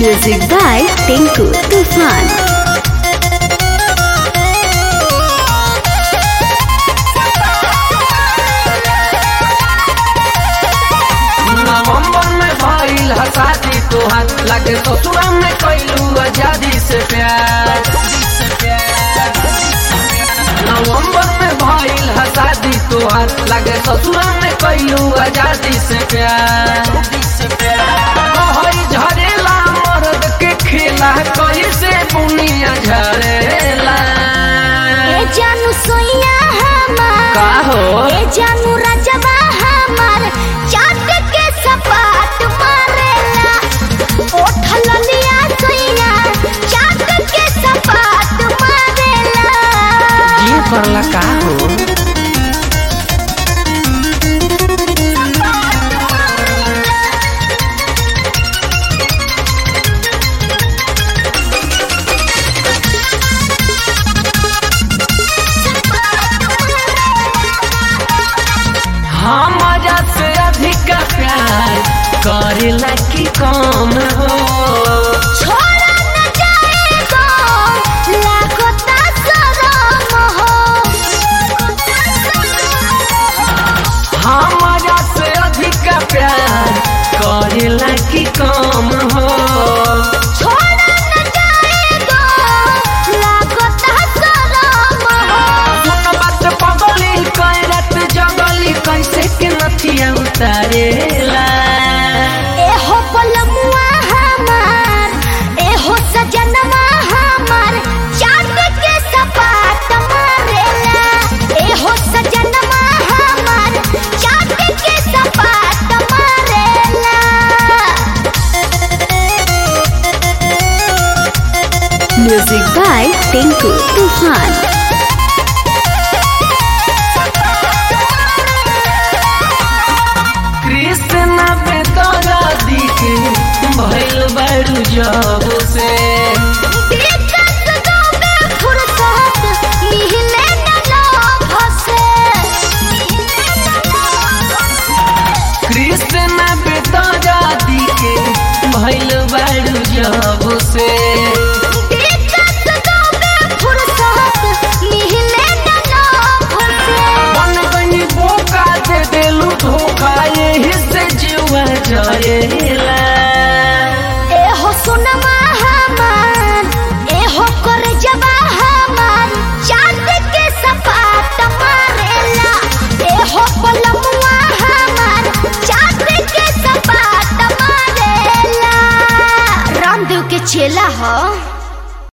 Music by Tinku Tufan. नवंबर में भइल ह शादी तोहार लगे ससुरा में कैलू आजादी से प्यार नवंबर में भइल ह शादी तोहार लगे ससुरा में कैलू आजादी से प्यार कहई झरेला मर्द के खेला कैसे बुनिया झरेला ए जानू सोइया हमार का हो ए जानू रजबा हमार चाट के सपाट मारेला ओठल लिया सोइया चाट के सपाट मारेला ये करला का हो हमारा से अधिक प्यार करेला की कम हो छोड़ा न जाएगा लागता शरम हो हमारा से अधिक प्यार करेला की कम हो छोड़ा न जाएगा लागता शरम हो सुन बात पगली कैरत जगली कैसे के नथिया उतारेला एहो पलमुआ हमार एहो सजनवा हमार चांद के सपाट मारेला एहो सजनवा हमार चांद के सपाट मारेला Music by Tinku Tufan. Krishna पे तोरा दिखे भइल बड़ू जब से दिक्कत दोगे फुर्सत मिले न लोभ से कृष्ण पे तोरा दिखे भइल बड़ू जब से दिक्कत दोगे फुर्सत मिले न लोभ से मन बनी बोका दे देलू धोखा यही से जीवा जरेला एहो सुनमा हमार एहो कर जबा हमार चांद के सपाट मारेला एहो पलमुआ हमार चांद के सपाट मारेला रामदेव के चेला हो